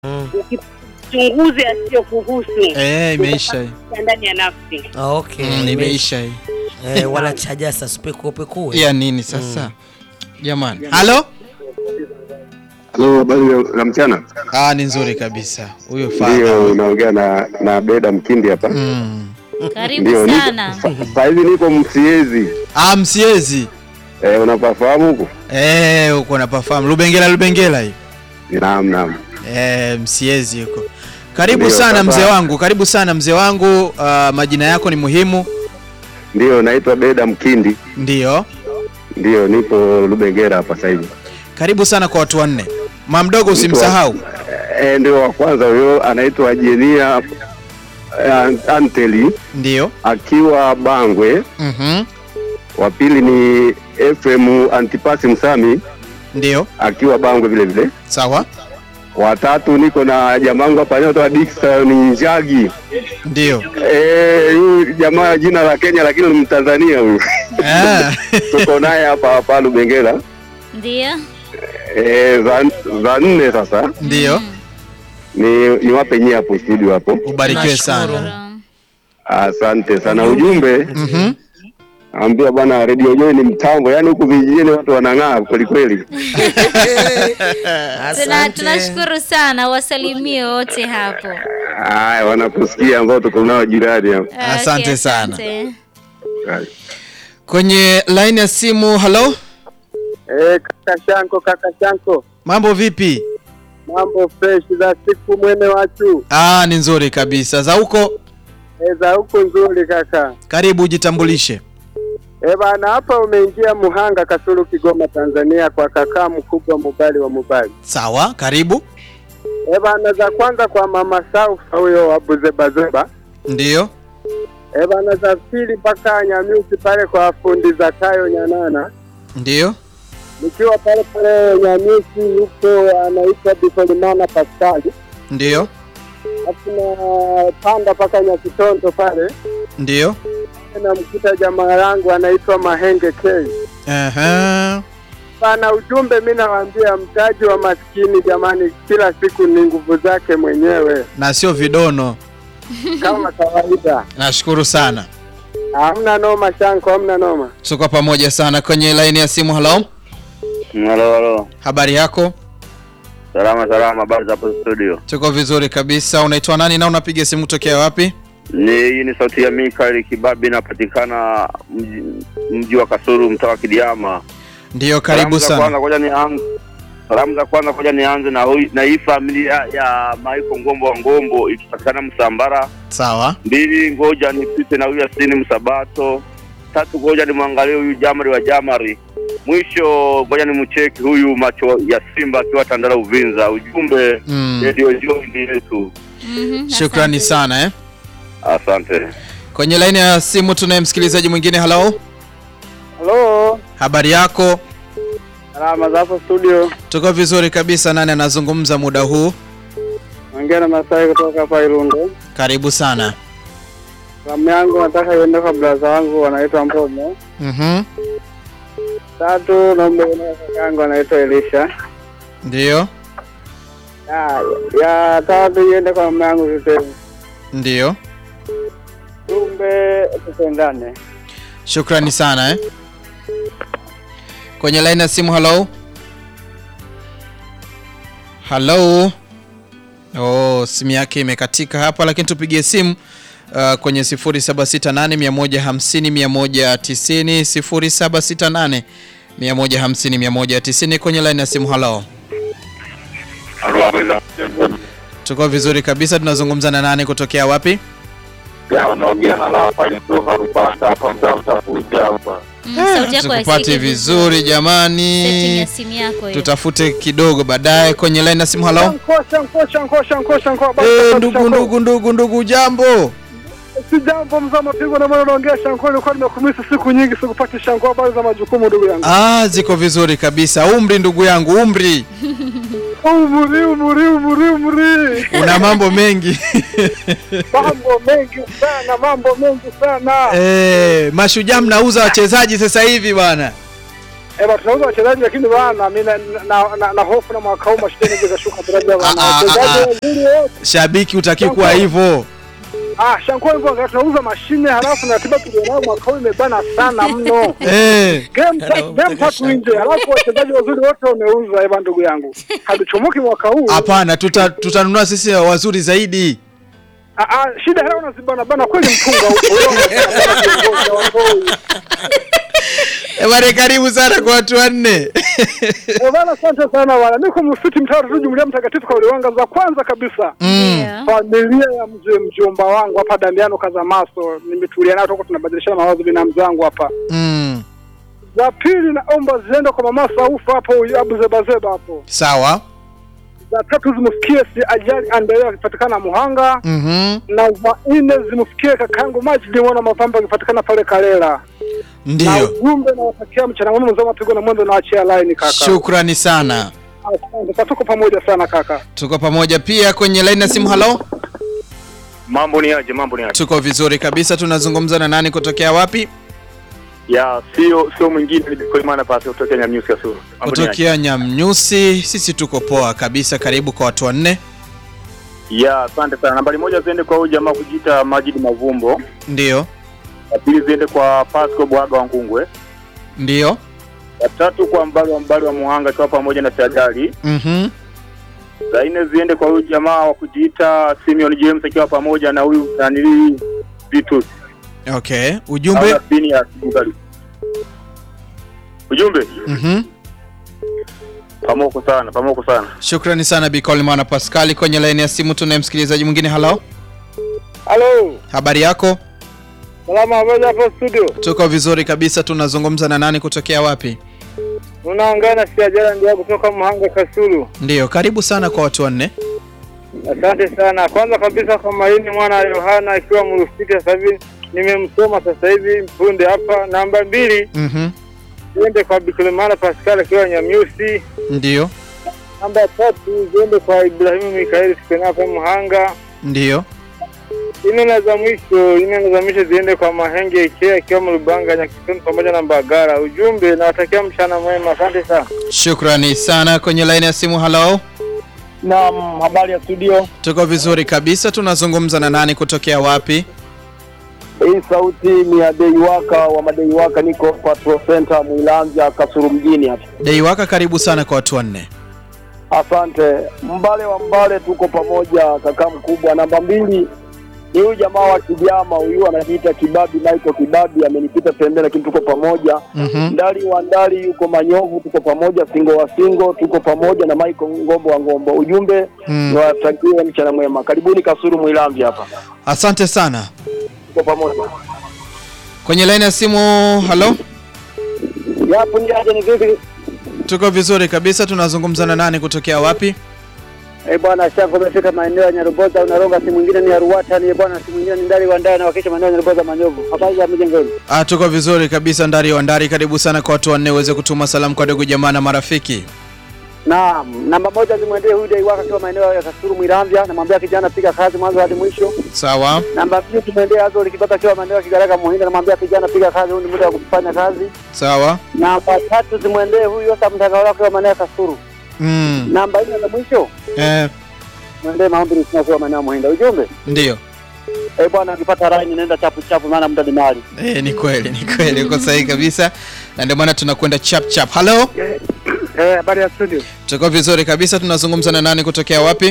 ukichunguze asiyokuhusu Eh, imeisha hii. ya ndani ya nafsi. Okay, Mm, imeisha hii. Eh, wanachaja sasa pekuopekue. Ya nini sasa? Jamani. Halo? Halo, habari za mchana. Ah, ni nzuri kabisa. Huyo Ndio, father. unaongea na na Beda Mkindi hapa. Mm. Karibu Ndio, niko- sana. sa- saa hizi niko Msiezi. Ah, msiezi. Eh, unapafahamu huko? Eh, uko na perform. Lubengela Lubengela hii. Naam, naam. Eh, msiezi huko. Karibu Ndio, sana sasa- mzee wangu. Karibu sana mzee wangu. Ah, majina yako ni muhimu. Ndio, naitwa Beda Mkindi. Ndio. Ndio, nipo Lubengera hapa sasa hivi. Karibu sana kwa watu wanne. Mamdogo usimsahau. Eh, ndio wa kwanza huyo anaitwa Jenia eh, Anteli Ndio. akiwa Bangwe. Mhm. Wa pili ni FM Antipasi Msami Ndio. akiwa Bangwe vile vile. Sawa. Watatu niko na jamangu hapa anaitwa Dickson Njagi. Ndio. Eh, huyu jamaa jina la Kenya lakini ni Mtanzania huyu. Ah. Tuko naye hapa hapa Lubengera. Ndio. Eh, za, za nne sasa Ndio. ni niwape nyie hapo studio hapo. Ubarikiwe Nashukuru. sana. Asante sana. Ujumbe Mhm. ambia bwana Radio Joy ni mtambo, yaani huku vijijini watu wanang'aa kweli kweli. Tuna, Asante. tunashukuru sana, wasalimie wote hapo. Haya, wanakusikia ambao tuko nao jirani hapa. Asante Okay, sana. asante. Haya. Kwenye line ya simu, halo? Eh, kaka Shanko, kaka Shanko, Mambo vipi? mambo fresh za siku mwene wachu Ah, ni nzuri kabisa. Za huko? eh, za huku nzuri kaka. Karibu ujitambulishe. Eh bana, hapa umeingia Muhanga, Kasulu, Kigoma, Tanzania, kwa kakaa mkubwa Mubali wa Mubali. Sawa, karibu. Eh bana, za kwanza kwa mama Saufa huyo wa Buzebazeba. Ndio. Eh bana, za pili mpaka Nyamyusi pale kwa fundi za tayo Nyanana, Ndio. nikiwa pale pale Nyamyusi yuko anaitwa Bisolimana Paskali, Ndio. alafu na panda mpaka Nyakitondo pale Ndio. namkuta jamaa yangu anaitwa Mahenge K. Aha. Pana ujumbe, mi nawaambia mtaji wa maskini jamani, kila siku ni nguvu zake mwenyewe Na sio vidono. kama kawaida. Nashukuru sana. Hamna noma Shanko, hamna noma. Tuko pamoja sana kwenye line ya simu. Halo? Halo, halo. Habari yako? Salama salama, habari za hapo studio. Tuko vizuri kabisa. Unaitwa nani na unapiga simu tokea wapi? Ni hii ni sauti ya Mikael Kibabi, inapatikana mji, mji wa Kasulu, mtaa wa Kidiama. Ndio, karibu Salamu za sana. kwanza ngoja nianze. Salamu za kwanza ngoja nianze na hui, na hii familia ya Maiko Ngombo wa Ngombo ikipatikana Msambara. Sawa. Mbili, ngoja nipite na huyu Yasini Msabato. Tatu, ngoja nimwangalie huyu Jamari wa Jamari. Mwisho ngoja nimcheki huyu macho ya Simba akiwa Tandala Uvinza. Ujumbe Mm. ndio jioni yetu. Mhm, Shukrani asante. sana eh. Asante. Kwenye line ya simu tunaye msikilizaji mwingine. Halo? Halo, Habari yako? salama za hapo studio. Tuko vizuri kabisa. Nani anazungumza muda huu? Ongea na Masai kutoka hapa Irundo. Karibu sana. Salamu yangu nataka iende kwa blaza wangu wanaitwa Mbomo. Mhm. Tatu, naomba iende kwa kaka yangu anaitwa Elisha. Ndio. Ya, ya tatu iende kwa mama yangu Tuteni. Ndio. Tumbe tupendane. Shukrani sana eh. Kwenye line ya simu halo. Halo. Oh, simu yake imekatika hapa lakini tupigie simu uh, kwenye 0768 150 190 0768 150 190 kwenye line ya simu halo. Tuko vizuri kabisa tunazungumza na nani kutokea wapi? Mm, sauti yako Tukupate haisikiki vizuri Setting jamani. ya simu yako hiyo. Tutafute kidogo baadaye kwenye line ya simu halo. Shanko, Shanko, Shanko, Shanko, Shanko. habari Eh, za ndugu Shanko? ndugu ndugu ndugu jambo. Si jambo mzee mapigo na mwana unaongea Shanko, nilikuwa nimekumisi siku nyingi sikupati Shanko, habari za majukumu ndugu yangu. Ah, ziko vizuri kabisa. Umri ndugu yangu, umri. Umri, umri, umri, umri. Una mambo mengi. Mambo mengi sana, mambo mengi sana. Eh, mashujaa mnauza wachezaji sasa hivi bwana. Eba tunauza wachezaji lakini bwana mimi na, na, na, na hofu na mwaka huu mashindano yanaweza kashuka daraja bwana. Ah, ah, Wachezaji ah, ah. wazuri wote. Shabiki utaki kuwa hivyo. Ah, shankuwa hivyo angalau tunauza mashine halafu na ratiba tulionayo mwaka huu imebana sana mno. Eh. Game ta- game tatu nje halafu wachezaji wazuri wote wameuza eba ndugu yangu. Hatuchomoki mwaka huu. Hapana, tuta tutanunua sisi wazuri zaidi. Ah, ah, shida hela unazibana bana kweli mpunga huko. Wewe Eh, bwana karibu sana kwa watu wanne. Eh, Bana, asante sana bwana. Niko msikiti mtaa tu Jumuiya Mtakatifu kwa Uliwanga za kwanza kabisa. Mm. Ndio. Familia ya mzee mjomba wangu hapa Damiano Kazamaso, nimetulia nao toka tunabadilishana mawazo binamu zangu hapa. Mm. Za pili naomba ziende kwa mama Saufa hapo Abu Zebazeba hapo. Sawa. Za tatu zimfikie si ajali Andrea akipatikana Muhanga Mhm. na za nne zimfikie kakangu Majidi mwana mapamba akipatikana pale Kalela. Na Ndio. ujumbe na watakia mchana mwema mzee mapigo na mwendo na achia line kaka. Shukrani sana. Asante. Sasa tuko pamoja sana kaka. Tuko pamoja pia kwenye line ya simu. Halo, Mambo ni aje? Mambo ni aje? tuko vizuri kabisa. Tunazungumza na nani kutokea wapi? Ya sio sio mwingine ni Koimana pasi kutoka Nyamnyusi Kasulu. Mambo ni aje? Kutokea Nyamnyusi. Sisi tuko poa kabisa. Karibu kwa watu wanne. Ya asante sana. Nambari moja ziende kwa huyu jamaa kujiita Majid Mavumbo. Ndio, Ya pili ziende kwa Pasco Bwaga wa Ngungwe. ndio. Ya tatu kwa Mbali wa Mbali wa Muhanga akiwa pamoja na Sajali. Mhm. Za nne ziende kwa huyu jamaa wa kujiita Simeon James akiwa pamoja na huyu nanili Vitus. Okay. Au Ujumbe. na Sini ya Kibugali. Ujumbe Mhm. pamoko sana, pamoko sana. Shukrani sana Bi Coleman Pascali kwenye line ya simu. Tunaye msikilizaji mwingine. Halo, Halo. habari yako? Salama habari hapo studio. Tuko vizuri kabisa. Tunazungumza na nani kutokea wapi? Unaongana si ajala ndio kutoka Muhanga Kasulu. Ndio, karibu sana kwa watu wanne. Asante sana. Kwanza kabisa kwa Maini mwana wa Yohana akiwa Mrufiti sasa hivi nimemsoma sasa hivi punde hapa. Namba mbili Mhm. ziende kwa Bikulemana Pascal akiwa Nyamyusi. Ndio, Namba tatu ziende kwa Ibrahimu Mikaeli tukena hapa Muhanga. ndio. Ine na za mwisho, ine na za mwisho ziende kwa Mahenge Ikea akiwa Mlubanga Nyakitoni pamoja na Mbagara. Ujumbe nawatakia mchana mwema. Asante sana. Shukrani sana kwenye line ya simu. Halo, Naam, habari ya studio. tuko vizuri kabisa. Tunazungumza na nani kutokea wapi? Hii sauti ni ya Deiwaka wa Madeiwaka, niko Patrol Center Mwilanza Kasuru mjini hapa. Deiwaka, karibu sana kwa watu wanne. Asante Mbale wa Mbale, tuko pamoja kaka mkubwa. Namba mbili ni huyu jamaa wa Kijama, huyu anajiita Kibabi, Michael Kibabi, amenipita pembeni, lakini tuko pamoja. Mhm. Ndali wa Ndali yuko Manyovu, tuko pamoja. Singo wa Singo tuko pamoja na Michael Ngombo wa Ngombo. Ujumbe Mm. niwatakie mchana mwema, karibuni Kasuru Mwilanzi hapa, Asante sana. tuko pamoja. Kwenye line ya simu. Halo, Yapo ndiaje, ni vipi? tuko vizuri kabisa. Tunazungumza na nani kutokea wapi? Eh bwana, shako umefika maeneo ya Nyaruboza, unaronga si mwingine ni Aruwata, ni bwana si mwingine ni Ndali wa Ndali na wakisha maeneo ya Nyaruboza Manyovu. Habari za mjengoni? Ah, tuko vizuri kabisa. Ndari wa Ndari, karibu sana kwa watu wanne uweze kutuma salamu kwa ndugu jamaa na marafiki. Naam, namba moja zimwendee huyu Dai waka akiwa maeneo ya Kasuru Mwiramvya, namwambia kijana piga kazi mwanzo hadi mwisho. Sawa. Namba mbili tumwendee Azori Kibata akiwa maeneo ya Kigaraka Muhinda, namwambia kijana piga kazi, huu ni muda wa kufanya kazi. Sawa. Namba tatu zimwendee huyu Yosa Mtangawala akiwa maeneo ya Kasuru. Mm. Namba nne za mwisho Eh, mwendee Maombi Rusina akiwa maeneo ya Muhinda. Ujumbe ndio. eh bwana, ukipata line nenda chapu chapu, maana muda ni mali. Eh, ni kweli, ni kweli, uko sahihi kabisa, na ndio maana tunakwenda chap chap. Halo, Eh, habari ya studio. tuko vizuri kabisa. Tunazungumza na nani kutokea wapi?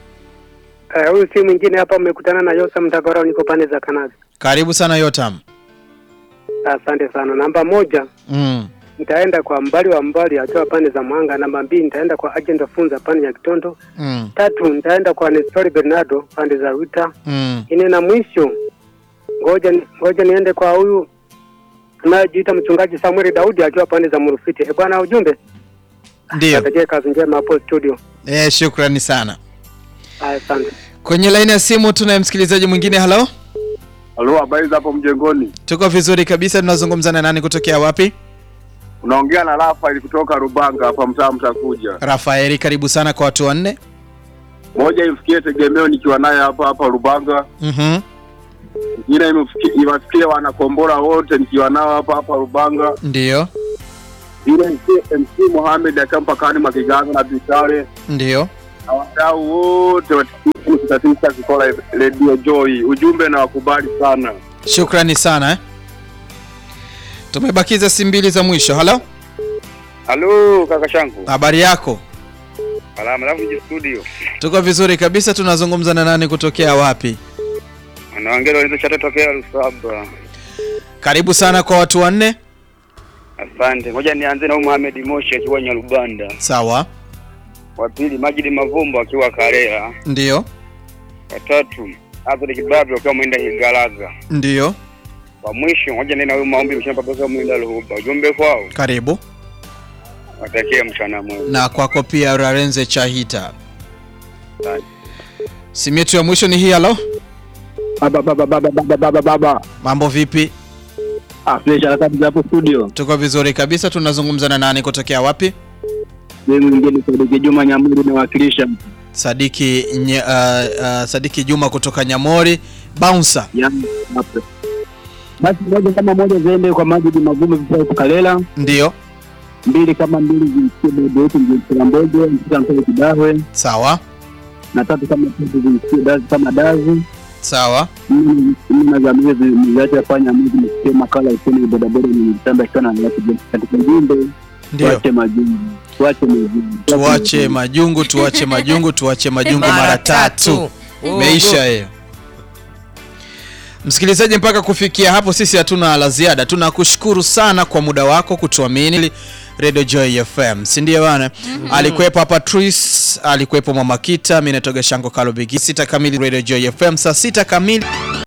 Eh, huyu si mwingine hapa, umekutana na Yosa Mtangawala, niko pande za Kanazi. Karibu sana Yotam. Asante sana. Namba moja Mm. nitaenda kwa mbali wa mbali akiwa pande za Mwanga. Namba mbili nitaenda kwa agent funza pande ya Kitondo. Mm. Tatu nitaenda kwa Nestori Bernardo pande za Wita. Mm. Ine na mwisho ngoja ni- ngoja niende kwa huyu anayejiita mchungaji Samuel Daudi akiwa pande za Murufiti. Eh bwana, ujumbe Ndio. natakia kazi njema hapo studio. Eh, shukrani sana. Haya, Asante. Kwenye laini ya simu tunaye msikilizaji mwingine. Halo, Halo, habari za hapo mjengoni? tuko vizuri kabisa. Tunazungumza na nani kutokea wapi? Unaongea na Rafael kutoka Rubanga hapa mtaa Mtakuja. Rafaeli, karibu sana kwa watu wanne. Moja imfikie tegemeo nikiwa naye hapa hapa Rubanga. Mhm. Ingine imfikie iwafikie wanakombora wote nikiwa nao hapa hapa Rubanga. Ndio. yule MC, MC Mohamed akiwa mpakani mwa Kiganza na Bitare Ndio. na wadau wote wa tisini tisa tisa Kikola Radio Joy. Ujumbe na wakubali sana. Shukrani sana eh. Tumebakiza simu mbili za mwisho. Halo, Halo kaka shangu. habari yako? Salama, alafu je studio. Tuko vizuri kabisa. Tunazungumza na nani kutokea wapi? Anaongea walizo chata tokea Lusaba. Karibu sana kwa watu wanne. Asante. Ngoja nianze na huyu Mohamed Moshi akiwa Nyarubanda. Sawa, Wa pili Majid Mavumbo akiwa Karela. ndio, Wa tatu Azri Kibabi akiwa mwenda Higalaga. ndio. Wa mwisho ngoja nena huyu maombi mshamba pesa mwenda Luhuba. Ujumbe kwao. Karibu Watakie mchana mwema. na kwako pia, Rarenze Chahita. Asante. Simu yetu ya mwisho ni hii. Halo, Baba baba baba baba baba baba. mambo vipi? Ah, fresh harakati za hapo studio. Tuko vizuri kabisa. Tunazungumza na nani kutokea wapi? Mimi mwingine Sadiki Juma Nyamuri nawakilisha Sadiki nye, uh, uh, Sadiki Juma kutoka Nyamori Bouncer. yani hapo. Basi moja kama moja ziende kwa Majid Mavume kwa Kalela, Ndio, mbili kama mbili zimsikie bado yetu mjini Mbogo, msikia mtoto Kidahwe, sawa na tatu kama tatu zimsikie Dazi kama Dazi. sawa. Mimi na zamia zimeacha fanya mimi msikie makala useni bodaboda ni mtamba sana na watu katika jimbo. Ndio, Tuache majungu. Tuache majungu. tuache majungu, tuache majungu, tuache majungu mara tatu. Meisha hiyo. Msikilizaji, mpaka kufikia hapo sisi hatuna la ziada. Tunakushukuru sana kwa muda wako kutuamini Radio Joy FM, si ndio bana? Alikuwepo hapa Tris, alikuwepo Mama Kita, mimi natoka Shango Kalobigi. Sita kamili Radio Joy FM, saa sita kamili